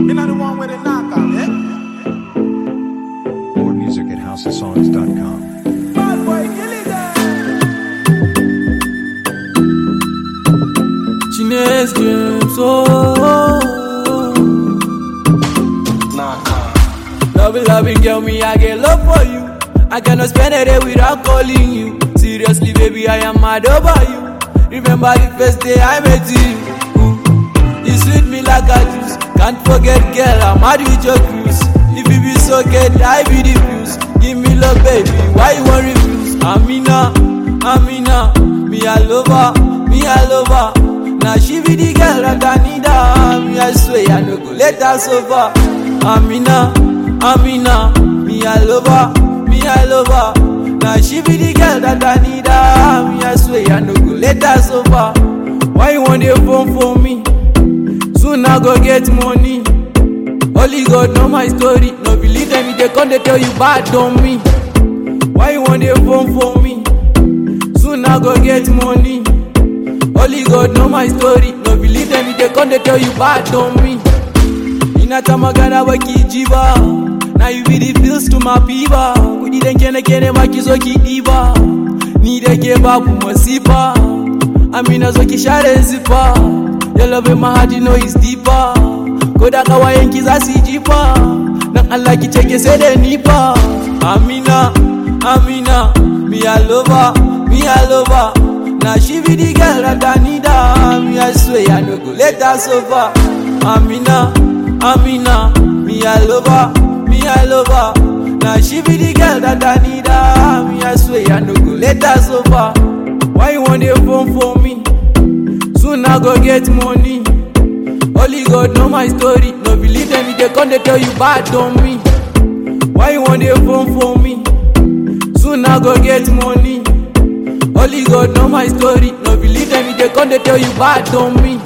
Me not the one with the knock on, eh? More music at houseofsongs.com. Bad boy, kill it there. Chinese James, oh. Love loving girl, me I get love for you. I cannot spend a day without calling you. Seriously, baby, I am mad over you. Remember the first day I met you. Ooh, You sweet me like a juice. Can't forget, girl, I'm mad with your cruise. If you be so good, I be the fuse. Give me love, baby. Why you want refuse? Amina, Amina, me I love her, me I love her. Now she be the girl that I need her. Me I swear I no go let her suffer. Amina, Amina, me I love her, me I love her. Now she be the girl that I need her. Me I swear I no go let her suffer. Why you want the phone for me? Soon I go get money. Only God know my story. No believe them if they come they tell you bad on me. Why you want the phone for me? Soon I go get money. Only God know my story. No believe them if they come they tell you bad on me. Inatamagana wakijiba na you be the pills to my fever. Kudi den kene kene makizo kidiba. Ni da ke babu masifa. Amina zo ki share zifa. Your love in my heart you know is deeper. Ko da kawayen ki za su yi jifa. Dan Allah ki ce ke sai da ni fa. Amina, Amina, me I love her, me I love her. Now she be the girl that I need her. Me I swear I no go let her suffer. Amina, Amina, me I love her, me I love her. Now she be the girl that I need her. Me I swear I no go let her suffer. Why you want the phone for me? Soon I go get money. Only God know my story. No believe them if they come they tell you bad on me. Why you want the phone for me? Soon I go get money. Only God know my story. No believe them if they come they tell you bad on me.